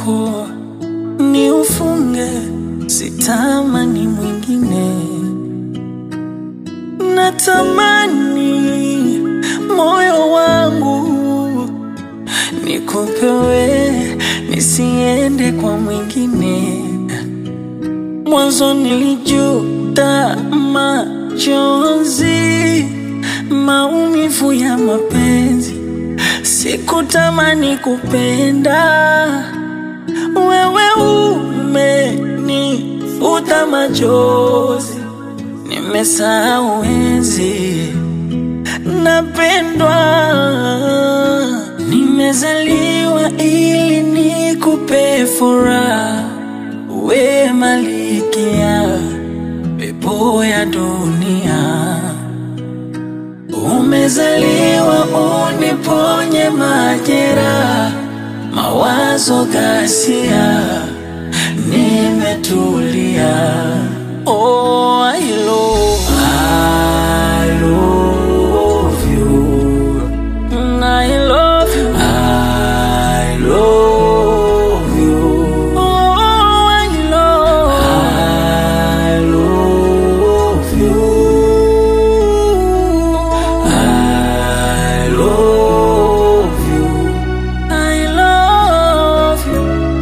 wako ni ufunge, sitamani mwingine. Natamani moyo wangu nikupewe, nisiende kwa mwingine. Mwanzo nilijuta machozi, maumivu ya mapenzi, sikutamani kupenda. Wewe umenifuta machozi, nimesahau enzi napendwa. Nimezaliwa ili nikupe furaha, we malikia pepo ya dunia. Umezaliwa uniponye majeraha, mawazo ghasia, nimetulia. Oh, I love, I love you. Mm, I love you. I love you. Oh, I love, I love you. I love you. I love you.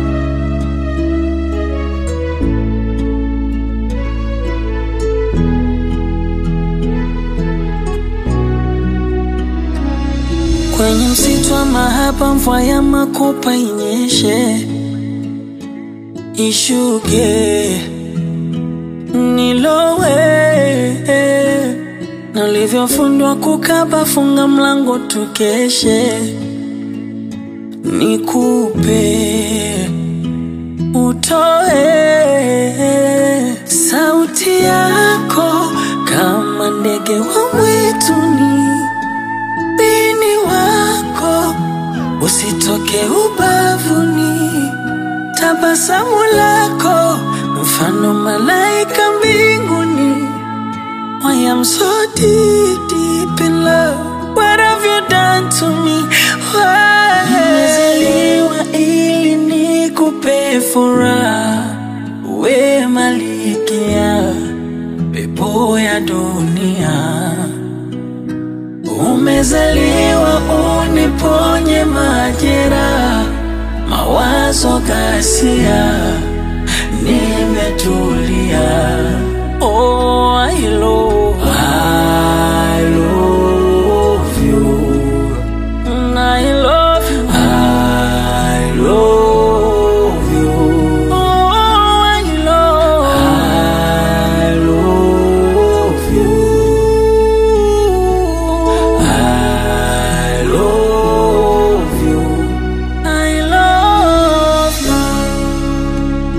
Kwenye msitu wa mahaba, mvua ya makopa inyeshe, ishuke, nilowe na ulivyofundwa kukaba, funga mlango tukeshe, nikupe utoe sauti yako kama ndege wa mwituni bini wako usitoke ubavuni, tabasamu lako mfano malaika mbinguni. I am so deep, deep in love. What have you done to me? Why? Nimezaliwa ili nikupe furaha, we malikia pepo ya dunia. Umezaliwa uniponye majeraha, mawazo ghasia, nimetulia. Oh, I love, I love you. Mm, I love you. I love you. Oh, I love, I love you. I love you. I love you.